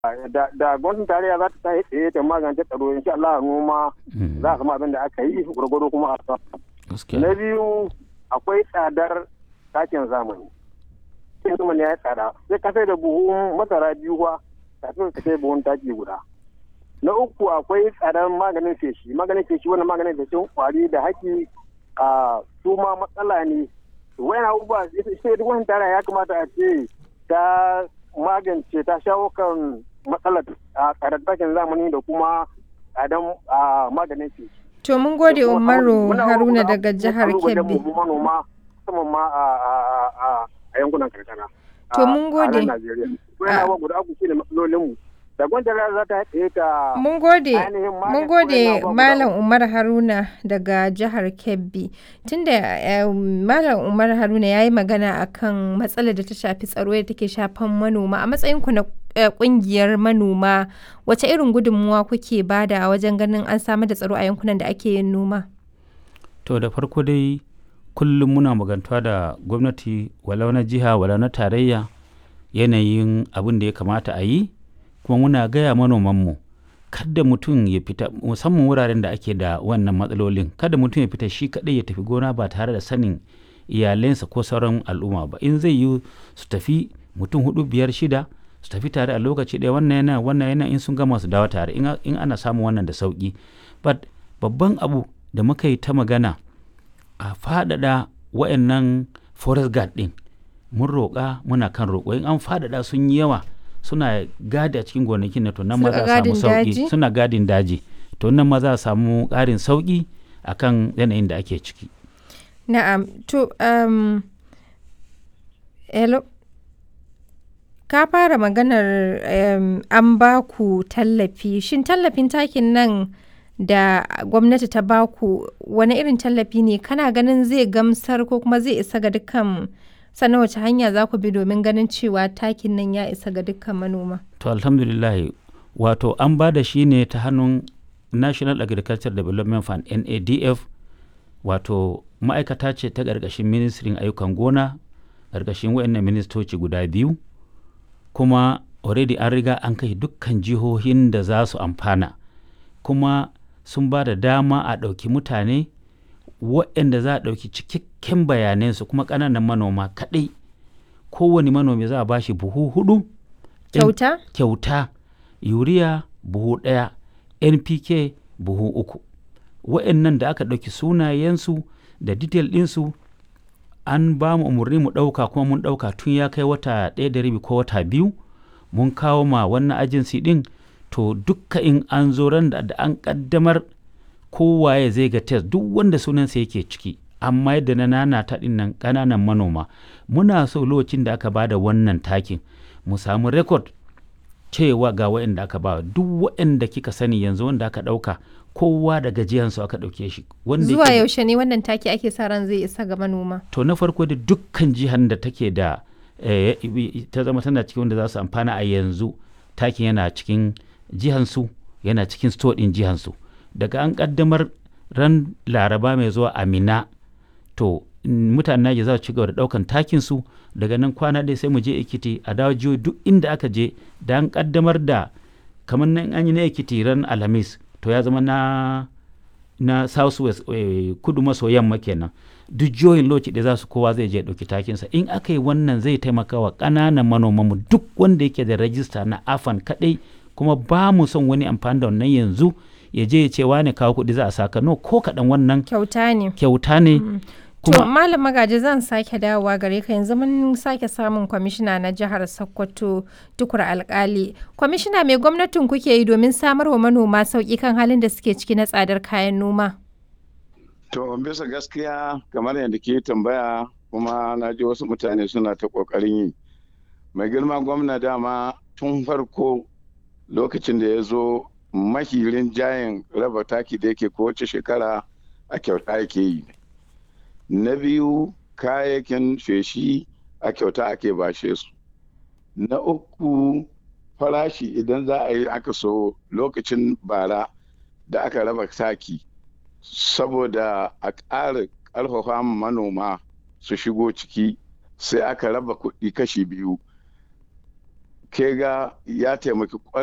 da gwamnatin tarayya za ta tashi tsaye ta magance tsaro insha Allah noma za a samu abin da aka yi gwargwado kuma a na biyu akwai tsadar takin zamani takin zamani ya yi tsada sai ka sai da buhun masara biyu ba kafin ka sai buhun taki guda na uku akwai tsadar maganin feshi maganin feshi wannan maganin feshin kwari da haki a su ma matsala ne wayan abubuwa sai duk wani tara ya kamata a ce ta magance ta shawo kan matsalar a tsadar takin zamani da kuma tsadar maganin feshi To mun gode Umaru Haruna daga jihar Kebbi. manoma musamman ma a yankunan karkara. To mun gode. Wannan guda uku shine matsalolinmu. Da gwamnati za ta haɗe ta Mun gode, mun gode Malam Umar Haruna daga jihar Kebbi. Tunda Malam Umar Haruna ya yi magana akan matsalar da ta shafi tsaro da take shafan manoma a matsayinku na kungiyar manoma wace irin gudunmuwa kuke bada a wajen ganin an samar da tsaro a yankunan da ake yin noma? To da farko dai kullum muna magantuwa da gwamnati walau na jiha walau na tarayya yanayin abin da ya kamata a yi kuma muna gaya manomanmu kada mutum ya fita musamman wuraren da ake da wannan matsalolin kada mutum ya fita shi kaɗai ya tafi gona ba tare da sanin iyalensa ko sauran al'umma ba in zai yi su tafi mutum hudu biyar shida su tafi tare a lokaci ɗaya wannan yana wannan yana in sun gama su dawo tare in ana samun wannan da sauki but babban abu da muka yi ta magana a faɗaɗa wayannan forest guard ɗin mun roƙa muna kan roƙo in an faɗaɗa sun yi yawa suna gadi a cikin gonakin na to nan ma za a samu sauki suna gadin daji to nan ma za a samu ƙarin sauki akan yanayin da ake ciki na'am to um, hello ka fara maganar um, an ba ku tallafi shin tallafin takin nan da gwamnati ta ba ku wani irin tallafi ne kana ganin zai gamsar ko kuma zai isa ga dukkan sannan wace hanya za ku bi domin ganin cewa takin nan ya isa ga dukkan manoma to alhamdulillah wato an ba da shi ne ta hannun national agriculture development fund nadf wato ma'aikata ce ta ƙarƙashin ministrin ayyukan gona ƙarƙashin wayannan ministoci guda biyu kuma already an riga an kai dukkan jihohin da za su amfana kuma sun ba da dama a ɗauki mutane waɗanda za a ɗauki cikakken bayanansu kuma ƙananan manoma kaɗai kowane manomi za a ba shi buhu hudu kyauta kyauta yuriya buhu ɗaya npk buhu uku waɗannan da aka ɗauki sunayensu da detail ɗinsu an ba mu umarni mu ɗauka kuma mun ɗauka tun ya kai wata ɗaya da rabi ko wata biyu mun kawo ma wannan ajinsi ɗin to dukka in an zo ran da an ƙaddamar kowaye zai ga test duk wanda sunansa yake ciki amma yadda na nana ta ɗin nan ƙananan manoma muna so lokacin da aka ba da wannan takin mu samu rekod cewa ga waɗanda aka ba duk waɗanda kika sani yanzu wanda aka ɗauka kowa da gajiyansu aka ɗauke shi. Zuwa yaushe ne wannan taki ake sa ran zai isa ga manoma? To na farko da dukkan jihar da take da ta zama tana cikin wanda za su amfana a yanzu takin yana cikin jihansu yana cikin store ɗin jihansu. Daga an ƙaddamar ran laraba mai zuwa amina to mutanen Naija za su ci gaba da ɗaukan takinsu daga nan kwana ɗaya sai mu je Ekiti a dawo jiyo duk inda aka je da an ƙaddamar da kamar nan an yi na Ekiti ran Alhamis to ya zama na na south west eh, kudu maso yamma kenan duk jihohin lokaci da za su kowa zai je ɗauki takinsa in aka yi wannan zai taimaka wa ƙananan manomanmu duk wanda yake da rajista na afan kaɗai kuma ba mu son wani amfani da wannan yanzu ya je ya ce wane kawo kuɗi za a saka no ko kaɗan wannan kyauta ne kyauta ne To Malam Magaji zan sake dawowa gare ka yanzu mun sake samun kwamishina na jihar Sokoto tukur alkali. Kwamishina mai gwamnatin kuke yi domin samar wa manoma sauƙi kan halin da suke ciki na tsadar kayan noma? To bisa gaskiya kamar yadda ke tambaya kuma na ji wasu mutane suna ta ƙoƙarin yi. Mai girma gwamna dama tun farko lokacin da ya zo mahirin jayin raba taki da yake kowace shekara a kyauta yake yi. na biyu kayayyakin feshi a kyauta ake bashe su na uku farashi idan za a yi aka so lokacin bara da aka raba taki saboda a ƙara ƙarfafa manoma su shigo ciki sai aka raba kuɗi kashi biyu ke ga ya taimaki